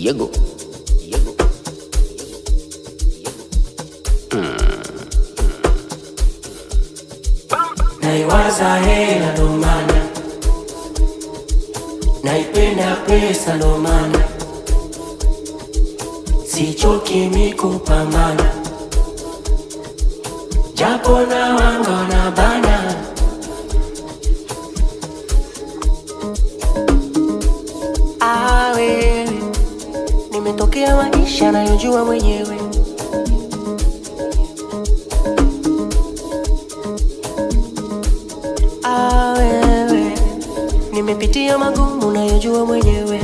Yego. Yego. naiwaza hela ndo maana naipenda pesa ndo maana sichoki mikupambana japo na wanga na bana Ah, wewe nimetokea maisha nayojua mwenyewe Ah, wewe nimepitia magumu nayojua mwenyewe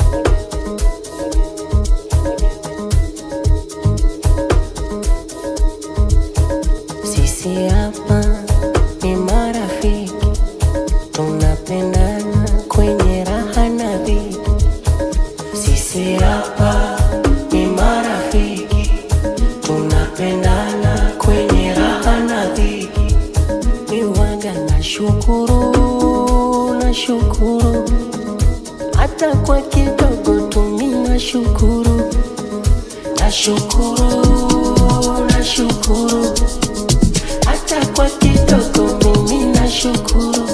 sisi hapa ni marafiki tunapendana kwenye raha na dhiki sisi hapa ni marafiki tunapendana kwenye raha na dhiki miwaga na shukuru na shukuru hata kwa kidogo tumi na shukuru na shukuru na shukuru hata kwa kidogo mimi na shukuru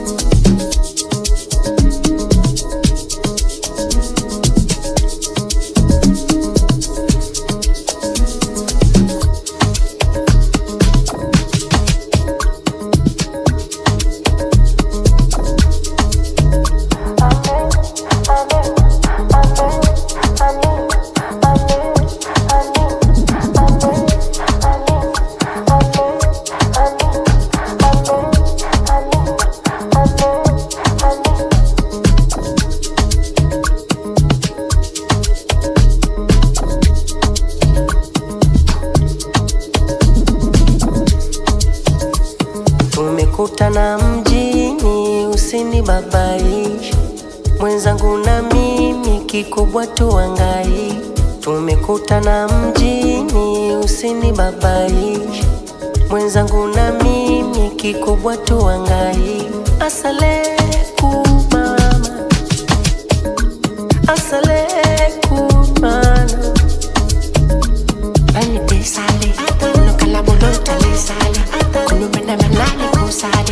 tumekutana mjini usinibabaisha mwenzangu na mimi kikubwa tuangai tumekutana mjini usinibabaisha mwenzangu na mimi kikubwa tuangai asaleku mama asaleku mana Bani te sale, no kala bolo tale sale, kunu mena menale ko sale.